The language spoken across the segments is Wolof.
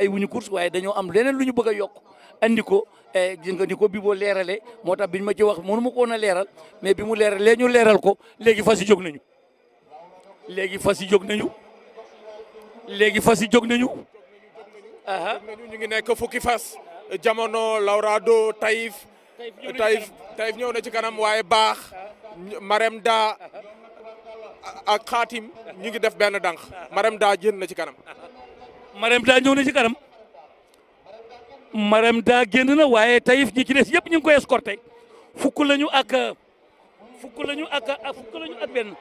ay wuñu course waaye dañoo am leneen lu ñu bëgg a yokk andi ko gis nga ni ko bi boo leeralee moo tax biñ ma ci wax mënu ma ko woon a leeral mais bi mu leeralee ñu leeral ko léegi fas yi jóg nañu léegi fas yi jóg nañu léegi fas yi jóg nañu aha ñu ngi nekk fukki fas jamono Laurado Taïf Taïf Taïf ñëw na ci kanam waaye baax Marème Da ak Xaatim ñu ngi def benn dànk Marème Da génn na ci kanam Marème daa ñëw na ci kanam Marème daa génn na waaye Taïf ñi ci des yëpp ñu ngi koy escorté fukk lañu ak fukk lañu ak ak fukk lañu ak benn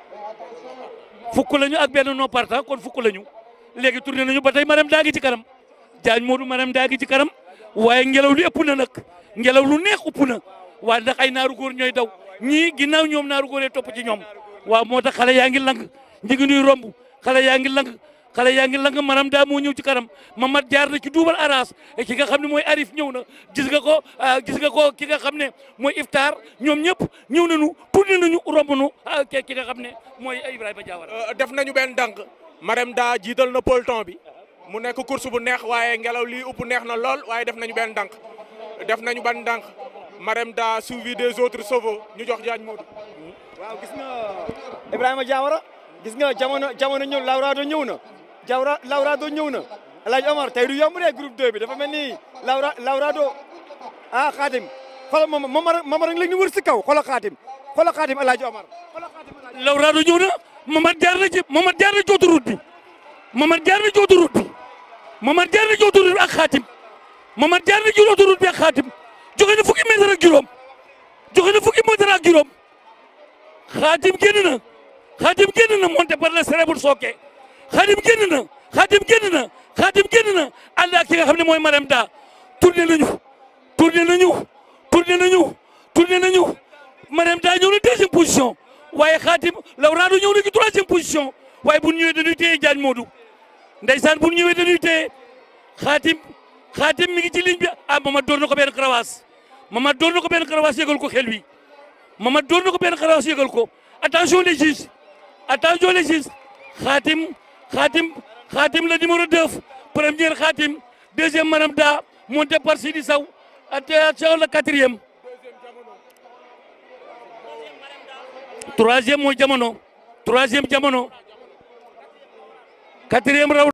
fukk lañu ak benn non partant kon fukk lañu léegi tourné nañu ba tey Marème daa ngi ci kanam Diagne Modou Marème daa ngi ci kanam waaye ngelaw li ëpp na nag ngelaw lu neex ëpp na waaye ndax ay naaru góor ñooy daw ñii ginnaaw ñoom naaru góor yi topp ci ñoom waaw moo tax xale yaa ngi lang ñi ngi nuy romb xale yaa ngi lang xale yaa ngi lang maanaam daa moo ñëw ci kanam Mamad jaar na ci duubal aras et ki nga xam ne mooy Arif ñëw na gis nga ko gis nga ko ki nga xam ne mooy Iftar ñoom ñëpp ñëw nañu tourné nañu romb nu ki nga xam ne mooy Ibrahima Diawara. def nañu benn dànk Marème Da jiital na peloton bi mu nekk course bu neex waaye ngelaw lii upp neex na lool waaye def nañu benn dànk def nañu benn dànk Marème Da suivi des autres chevaux ñu jox Diagne Modou. waaw gis nga Ibrahima Diawara gis nga jamono jamono ñëw Laurado ñëw na Jawra Laurado ñëw na El Hadj Omar tey du yomb de groupe 2 bi dafa mel ni Laura Laurado ah Xaatim xoolal moom moom moom rek la ñu wër si kaw xoolal Xaatim xoolal Xaatim El Hadj Omar. Laurado ñëw na Mamad jaar na ci Mamad jaar na ci autoroute bi Mamad jaar na ci autoroute bi Mamad jaar na ci autoroute bi ak Xaatim Mamad jaar na ci autoroute bi ak Xaatim joxe na fukki mètre ak juróom joxe na fukki mètre ak juróom Xaatim génn na Xaatim génn na monté par le célèbre Soke Xaatim génn na Xaatim génn na Xaatim génn na ànd ak ki nga xam ne mooy Marème Da tourné nañu tourné nañu tourné nañu tourné nañu Marème Da ñëw na deuxième position waaye Xaatim Laurado ñëw na ci troisième position waaye bu ñu ñëwee dañuy téye Diagne Modou ndeysaan bu ñu ñëwee dañuy téye Xaatim Xaatim mi ngi ci ligne bi ah Mamad door na ko benn karawaas Mamad door na ko benn karawaas yëgal ko xel wi Mamad door na ko benn karawaas yëgal ko attention les juges attention les juges Xaatim Xaatim Xaatim le numéro 2 première Xaatim deuxième Marème Da monté par Sidi Sow attention le quatrième troisième mooy jamono troisième jamono quatrième raw